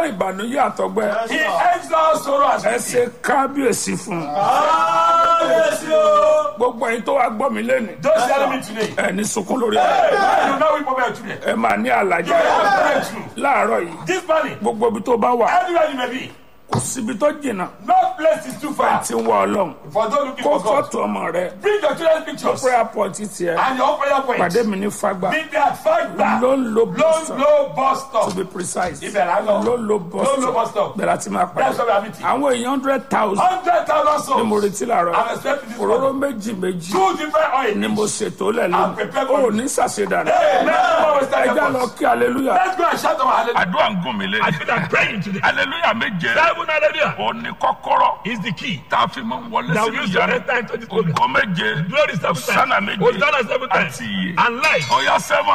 tán ìbànújẹ́ àtọgbẹ́ He ends all sorrow and ẹ sickness. ṣe kábíyèsí fún un Kábíyèsí o. gbogbo ẹ̀yin tó wá gbọ́ mi lẹ́nu Those telling me today. ẹ ní sunkún lórí ẹ Hey, you know we over today. ẹ máa ní àlàjá You have breakthrough. láàárọ̀ yìí This morning, gbogbo ibi tó bá wà anywhere you may be, kò síbi tó jìnnà no place is too far. tí ń wá ọlọ́run For those looking kó for God, fọ́tò ọmọ rẹ bring your children's pictures prayer point tiẹ̀ and your prayer pàdé points. mi ní fagbá Be there at five bar. ló ń lo Low, bọ́sọ̀ low bus to stop. be precise Ibẹ̀ là ń lọ. ló ń lo Low, low bus bọ́sọ̀ stop. bẹ̀rẹ̀ àti máa That's pàdé why we are meeting. àwọn èèyàn hundred thousand Hundred thousand ni mo souls. retí làárọ̀ I'm expecting this òróró morning. méjì méjì Two different oils. ni mo ṣètò lẹ̀ I'm prepared lónìí for ó ní sàṣedànù Hey, man, come on, we stand ẹja up. lọ kí hallelujah. Let's go and shout our hallelujah. àdúrà ń gùn mí lé. I feel like praying today. hallelujah méje. Seven hallelujah ó ní kọ́kọ́rọ́. is the key. tá a fi máa ń wọlé That sínú we use to ìyanu. enter into this program. ògo méje. Glory seven Hosanna times. méje. Hosanna seven times. àti iye. And life. ọ̀yá sẹ́wọ̀n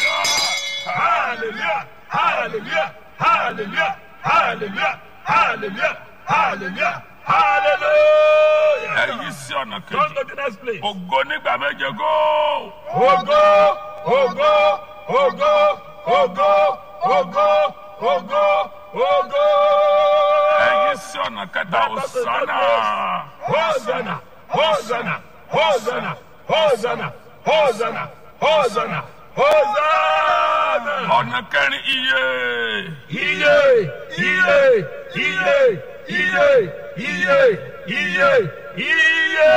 Hallelujah. Hallelujah. Hallelujah. Hallelujah. Hallelujah. Hallelujah. Hallelujah. ẹ̀yí sí ọ̀nà Come kejì. to the next place. ògo nígbà méje góò. Ogo, ogo, ogo, ogo, ogo, ogo, ogo. ẹ̀yí sí ọ̀nà kẹta òsánà. Hosanna, Hosanna, Hosanna, Hosanna, Hosanna, Hosanna, Hosanna. ọ̀nà kẹrin iye. Iye, iye, iye, iye, iye, iye, iye.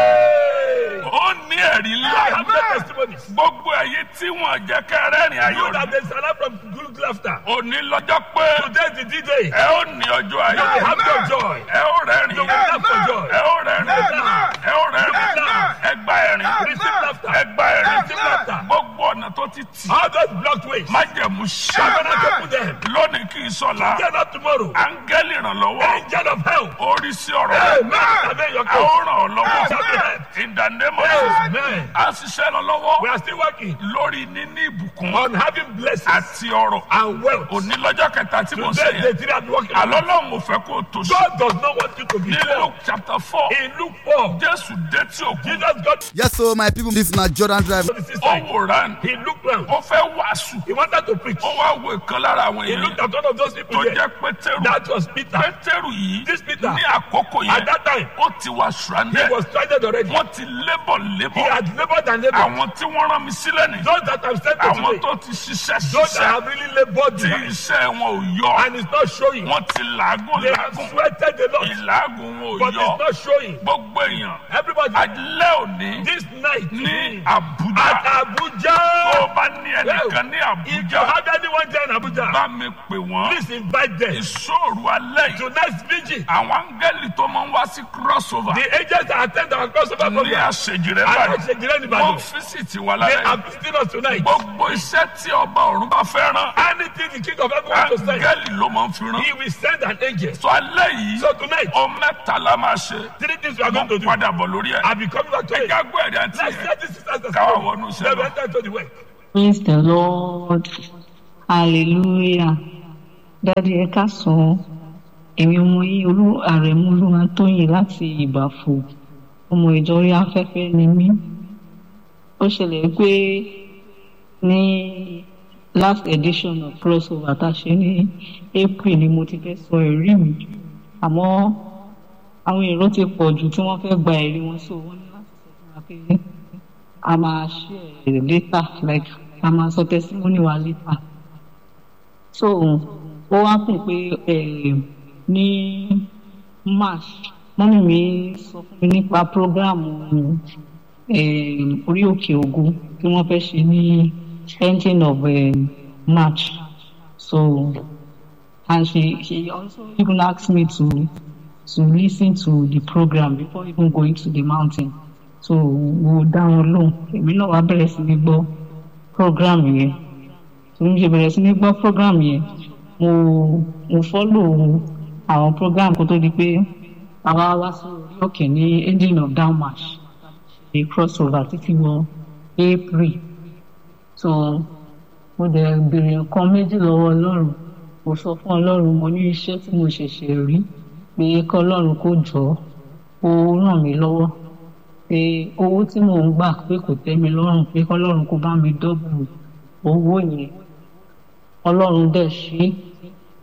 ó ní ẹ̀rí I have no ńlá. testimonies. gbogbo ẹ̀yí tí wọ́n jẹ́ kẹrẹ́rìn You ayọ̀ that they salad from good laughter. òní lọ́jọ́ pé Today is the D-Day. ẹ ó ní ọjọ́ You will ayọ̀. have your joy. ẹ ó rẹ́rìn. You will laugh for joy. ẹ ó rẹ́rìn. ẹ ó rẹ́rìn. ẹ gba ẹ̀rín. Receive laughter. ẹ gba ẹ̀rín. Receive laughter. gbogbo ọ̀nà tó ti tì. All those blocked ways. májẹ̀mú Covenant ṣá. open them. lónìí kì í sọ̀la. Get up tomorrow. áńgẹ́lì ìrànlọ́wọ́. Angel of help. orí sí ọ̀rọ̀. Amen. Amen. Your a ó case. ràn ọ́ lọ́wọ́. Shall be helped. in the name of Jesus. Amen. a ṣiṣẹ́ lọ lọ́wọ́. We are still working lórí níní ìbùkún. on having blessings àti ọrọ̀. and wealth. òní lọ́jọ́ kẹta tí mo ṣe Today, the yẹn. three are working on àlọ́ lọ́hùn ò fẹ́ kó o tó ṣe. God does not want you to be ní poor. luke chapter four. In Luke 4, jésù dé tí òkú. Jesus got Yes, so my people, this na Jordan Drive. to the sister. ó wòran. He looked round. ó fẹ́ wàásù. He wanted to preach. ó wá wo ìkan lára àwọn He looked èèyàn at one of those people tó there. jẹ́ pétérù. That was Peter. pétérù yìí This Peter. ní àkókò At yẹn that time, ó ti wà he stranded. was stranded already. wọ́n ti lébọ̀ He lébọ̀. had labored and labored. àwọn tí wọ́n rán mi sílẹ̀ ní. Those that have sent to àwọn today, tó ti ṣiṣẹ́ those that ṣiṣẹ́ have really labored tí behind, iṣẹ́ wọn ò yọ. and it's not showing. wọ́n ti làágùn They have làágùn. sweated a lot, ìlàágùn wọn ò but yọ. it's not showing. gbogbo èèyàn Everybody, alẹ́ òní this night ní at àbújá. tó o Abuja, bá ní ẹnìkan ní if you àbújá have anyone there in Abuja, bá mi pè wọ́n. please invite them. ìṣòro alẹ́ yìí. Tonight's vigil, àwọn áńgẹ́lì tó máa ń wá sí crossover. the agents that attend our crossover ní program, àṣejì rẹ̀ and báyìí. Àṣejìrẹ́ wọ́n Nìbàdàn, físìtì wa they lálẹ́ are yìí. visiting us tonight. gbogbo iṣẹ́ tí ọba ọ̀run bá fẹ́ rán. Anything the king of heaven wants to send, áńgẹ́lì ló máa ń fi rán. he will send an angel. sọ alẹ́ yìí. So tonight, ọ mẹ́ta la máa ṣe. three things we are mo going to do. padà bọ̀ lórí ẹ̀. I'll be coming back to it. ẹja gbọ́ ẹ̀rí àti Let's ẹ̀. set this sisters Káwa wọnú iṣẹ́ Then we lọ. enter into the work. Praise the Lord. Hallelujah. Dádì ẹ káàsán. Èmi ọmọ yín olú àrẹ̀mú olúwa tóyìn láti ìbàfò. Ọmọ ìjọ orí afẹ́fẹ́ ni mí. Ó ṣẹlẹ̀ pé ní last edition of crossover tá a ṣe ní April ni mo ti fẹ́ sọ ẹ̀rí mi. Àmọ́ àwọn èrò ti pọ̀ jù tí wọ́n fẹ́ gba ẹ̀rí wọn so wọ́n ní láti sọ fún wa pé a máa share later like a máa sọ testimony wa later so ó wá kùn pé eh, ní march mọ́mí mi sọ fún mi nípa program eh, orí òkè ògo tí wọ́n fẹ́ ṣe ní ending of eh, march so and she she also even asked me to to listen to the program before even going to the mountain so mo dá wọn lóhùn èmi náà wá bẹ̀rẹ̀ sí ní gbọ́ program yẹn tí mo ṣe bẹ̀rẹ̀ sí ní gbọ́ program yẹn mo mo follow àwọn program kó tó di pé àwa wá sí orí òkè ní ending of down march ṣe crossover títí wọ april so mo dẹ̀ béèrè nǹkan méjì lọ́wọ́ ọlọ́run mo sọ fún ọlọ́run mo ní iṣẹ́ tí mo ṣẹ̀ṣẹ̀ rí pé kọ́ ọlọ́run kó jọ ó ràn mí lọ́wọ́ pé owó tí mò ń gbà pé kò tẹ́ mi lọ́rùn pé kọ́lọ́run kó bá mi dọ́bù owó yẹn ọlọ́run dẹ̀ ṣe ó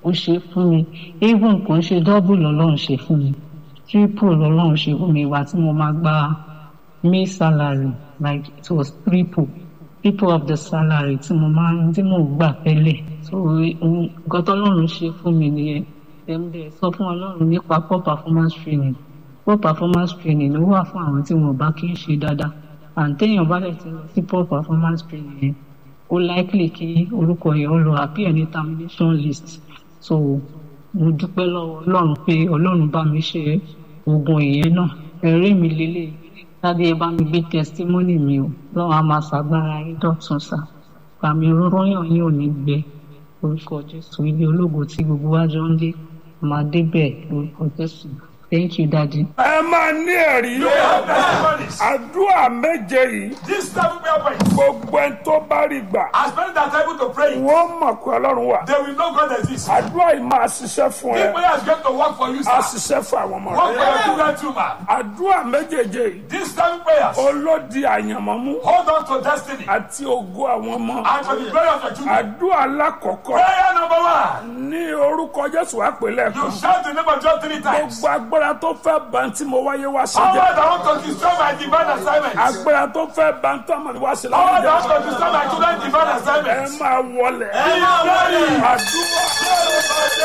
ó ṣe fún mi even kò ń ṣe double lọ́lọ́run ṣe fún mi triple lọ́lọ́run ṣe fún mi ìwà tí mo máa gba may salary like it was triple triple of the salary tí mo máa ń tí mo gbà tẹ́lẹ̀ so ohun- nǹkan tọ́lọ́run ṣe fún mi nìyẹn tẹ̀m̀dẹ̀ sọ fún ọlọ́run nípa poor performance training poor performance training ló wà fún àwọn tí wọn ò bá kí ń ṣe dáadáa àǹtẹ̀yìn bá dẹ̀ ti lọ sí poor performance training yẹn ó likely kí orúkọ yẹn ó lọ appear ní termination list so mo dúpẹ́ lọ́wọ́ ọlọ́run pé ọlọ́run bá mi ṣe oògùn ìyẹn náà ẹ̀rí mi lélẹ̀ dáadé ẹ bá mi gbé testimony mi o lọ́wọ́ a máa ṣàgbára yín dọ̀tun sá pàmì rọ́yàn yín ò ní gbẹ orúkọ jésù ilé ológo tí gbogbo wa jọ ń dé máa débẹ̀ orúkọ jésù thank you daddy. ẹ máa ní ẹ̀rí Testimonies. àdúrà méje yìí This seven prayer points. gbogbo ẹni tó bá rí gbà As many that are able to pray, wọ́n mọ̀ pé ọlọ́run wà they will know God exists. àdúrà yìí máa ṣiṣẹ́ fún This ẹ prayer is going to work for you, á sir. ṣiṣẹ́ fún àwọn ọmọ Work rẹ for your children too, man. àdúrà méjèèjì yìí These seven prayers, olódi àyànmọ́mú hold on to destiny àti ògo àwọn ọmọ and for the glory of your children. àdúrà alákọ̀ọ́kọ́ Prayer number one. ní orúkọ jésù àpèlẹ̀ You kan shout the name of God three times. gbogbo agbára tó fẹ́ bá ń tí mo wáyé wá sí Power jẹ́ that want to destroy my divine assignment. agbára tó fẹ́ bá ń tọ́ àmọ́ wá sí Power láwùjọ that want to destroy my children's divine ẹ assignment. máa wọlẹ̀ Be ready. àdúrà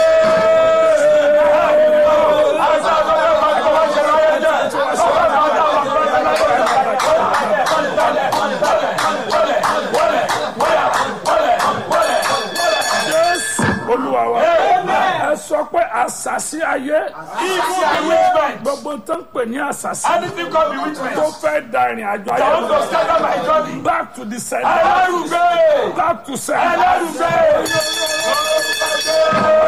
jésù olúwa wa ẹ sọ pé àṣàṣì ayé Evil bewitchment. gbogbo tó ń pè ní àṣàṣì Anything called tó bewitchment. fẹ́ da ìrìn àjò That want to ayé scatter my journey. back to the center Ẹlẹ́rùgbé. back to center Ẹlẹ́rùgbé.